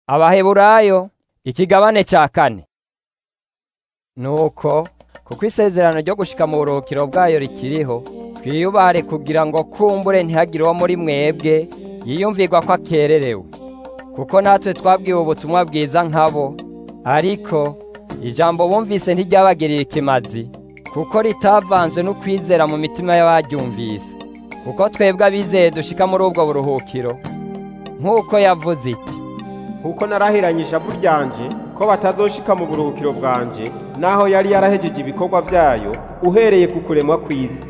abaheburayo ikigabane cya kane nuko kuko isezerano ryo gushika mu buruhukiro bwayo rikiriho twiyubare kugira ngo kumbure ntihagire uwo muri mwebwe yiyumvirwa ko akererewe kuko natwe twabwiwe ubutumwa bwiza nkabo ariko ijambo bumvise ntiryabagiriye ikimazi kuko ritavanzwe n'ukwizera mu mitima y'abaryumvise kuko twebwe abizeye dushika muri ubwo buruhukiro nk'uko yavuze iti kuko narahiranye ishavu ryanje ko batazoshika mu buruhukiro bwanje naho yari yarahejeje ibikorwa vyayo uhereye ku kuremwa kw'isi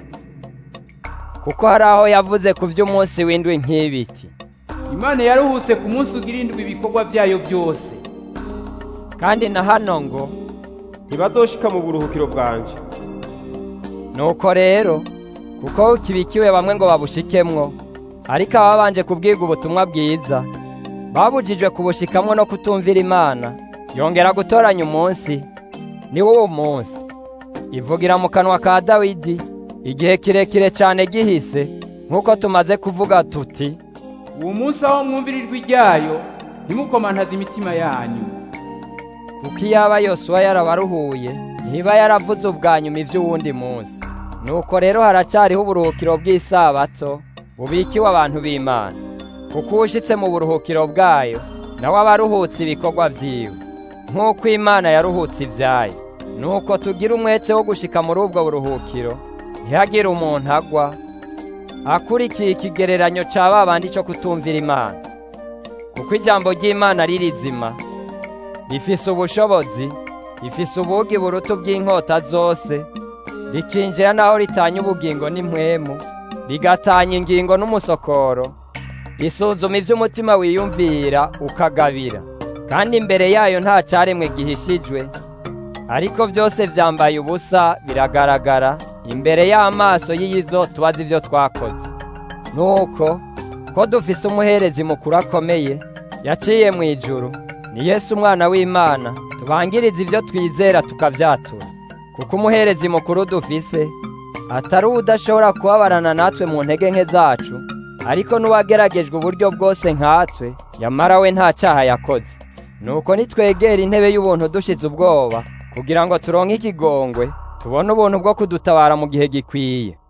kuko hari aho yavuze ku vy'umunsi w'indwi nk'ibiti imana yaruhutse ku munsi ugira indwi ibikorwa vyayo byose kandi na hano ngo ntibazoshika mu buruhukiro bwanje nuko rero kuko kibikiwe bamwe ngo babushikemwo ariko ababanje kubwirwa ubutumwa bwiza babujijwe kubushikamwo no kutumvira imana yongera gutoranya umunsi ni wo munsi ivugira mu kanwa ka dawidi igihe kirekire cyane gihise nk'uko tumaze kuvuga tuti uwo munsi aho mwumvira ijwi ryayo ntimukomantaze imitima yanyu kuko iyaba yosuwa yarabaruhuye ntiba yaravuze ubwa nyuma iby'uwundi munsi nuko rero haracyariho uburuhukiro bw'isabato bubikiwe abantu b'imana kuko uwushyitse mu buruhukiro bwayo nawe aba aruhutse ibikorwa byiwe nk'uko imana yaruhutse ibyayo nuko tugira umwete wo gushika muri ubwo buruhukiro ntihagire umuntu agwa akurikiye ikigereranyo cya ba bandi cyo kutumvira imana kuko ijambo ry'imana ririzima rifise ubushobozi rifise ubugi buruta bw'inkota zose rikinjira naho ritanya ubugingo n'impwemu rigatanya ingingo n'umusokoro risuzuma iby'umutima wiyumvira ukagabira kandi imbere yayo nta cyaremwe gihishijwe ariko byose byambaye ubusa biragaragara imbere y'amaso y'iyizo tubazi ibyo twakoze nuko ko dufise umuherezi mukuru akomeye yaciye mu ijuru ni Yesu umwana w'imana tubangiriza ibyo twizera tukabyatura kuko umuherezi mukuru dufise atari udashobora kubabarana natwe mu ntege nke zacu ariko n'uwageragejwe uburyo bwose nkatwe yamara we nta cyaha yakoze nuko nitwegera intebe y'ubuntu dushize ubwoba kugira ngo turonke ikigongwe tubone ubuntu bwo kudutabara mu gihe gikwiye